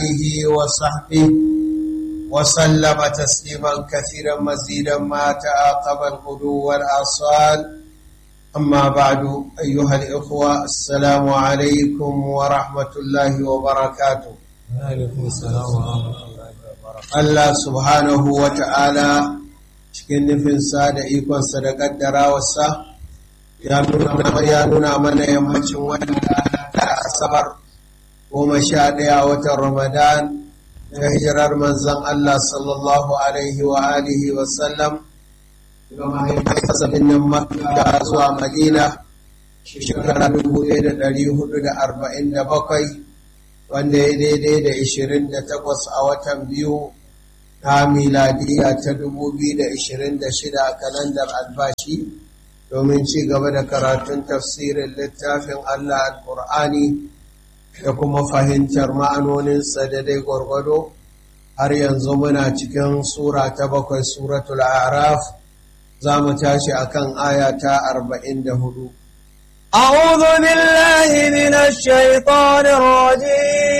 آله وصحبه وسلم تسليما كثيرا مزيدا ما تعاقب الغدو والآصال أما بعد أيها الإخوة السلام عليكم ورحمة الله وبركاته وعليكم السلام ورحمة الله وبركاته Allah subhanahu wa ta'ala cikin nufinsa da ikonsa da ƙaddarawarsa ya nuna mana yammacin wannan da asabar goma sha ɗaya watan Ramadan ta hijirar manzan Allah sallallahu Alaihi wa alihi wa sallam ga mahaifarsa birnin Makka zuwa Madina shekara dubu ɗaya da ɗari hudu da arba'in da bakwai wanda ya daidai da ishirin da takwas a watan biyu ta miladiya ta dubu biyu da ishirin da shida a kalandar albashi domin ci gaba da karatun tafsirin littafin Allah al-Qur'ani da kuma fahimtar ma'anoninsa da dai gwargwado har yanzu muna cikin sura ta bakwai suratul araf za mu tashi akan aya ta arba'in da hudu أعوذ بالله من الشيطان الرجيم